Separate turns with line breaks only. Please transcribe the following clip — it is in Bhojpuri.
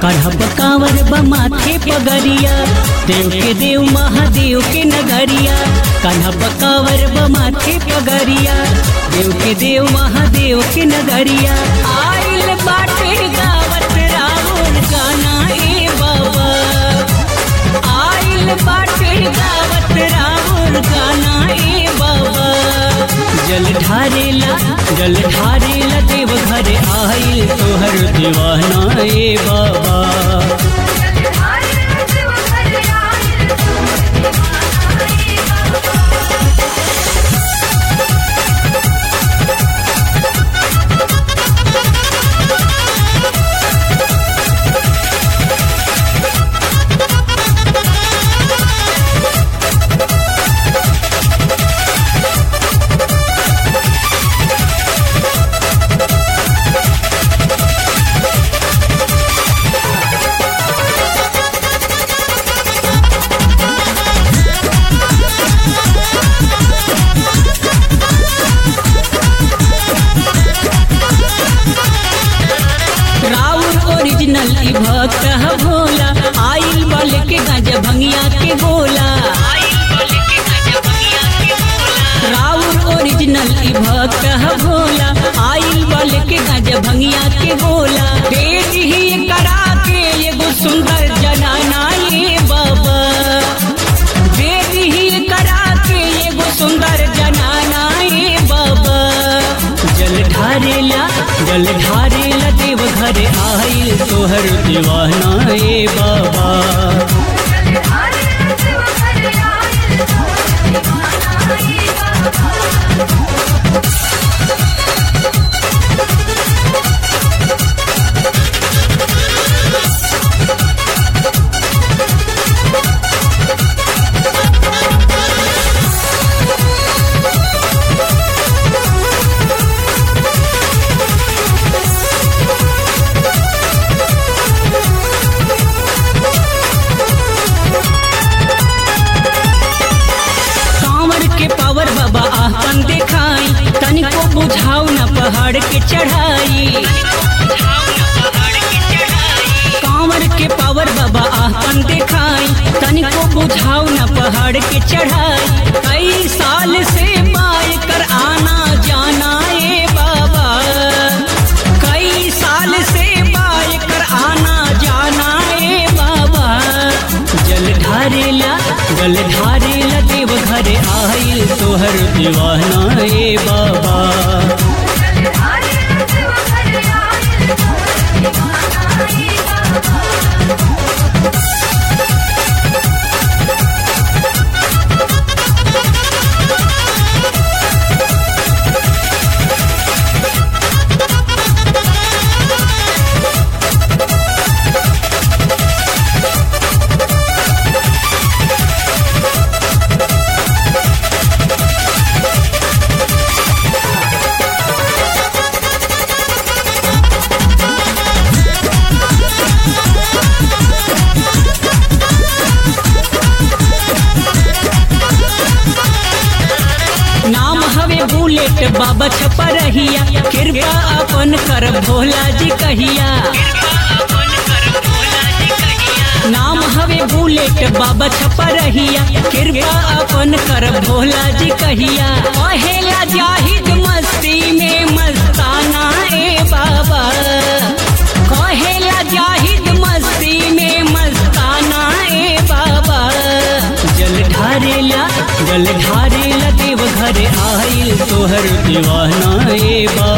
करहब कांवर बा माथे पगरिया देव के देव महादेव के नगरिया करहब कांवर बा माथे पगरिया देव के देव महादेव के नगरिया आइल बाटे गावत रावण गाना ए बाबा आइल बाटे गावत रावण गाना ए बाबा जल ढारेला जल ढारेला देव घर आइल तोहर दीवाना ए बाबा राउर ओरिजिनल ई भक्त ह भोला आइल बल के गज भंगिया के गोला राउर ओरिजिनल ई भक्त ह भोला आइल बल के गज भंगिया के गोला तेज ही करा के एगो सुंदर जनाना ये बाबा तेज ही करा के एगो सुंदर जनाना ये बाबा जल ढारेला जल ढारेला देव घर आइल तोहर दीवाना ए बाबा कांवर के पावर बाबा आपन देखाई तनिको बुझाऊ न पहाड़ के चढ़ाई कांवर के पावर बाबा आपन देखाई तनिको बुझाऊ न पहाड़ के चढ़ाई कई साल से पाए कर आना जाना ए बाबा कई साल से पाए कर आना जाना ए बाबा जल ढारेला जल ढारेला देव घर आइल तोहर दीवाना ए बाबा नाम हवे बुलेट बाबा छपा रहिया कृपा अपन कर भोला जी कहिया नाम हवे बुलेट बाबा छपा रहिया कृपा अपन कर भोला जी कहिया पहेला जाहिद मस्ती में मस्ताना ए बाबा कहेला जाहिद मस्ती में मस्ताना ए बाबा जल ढारेला जल ढारेला देव घर आइल तोहर दीवाना ए बाबा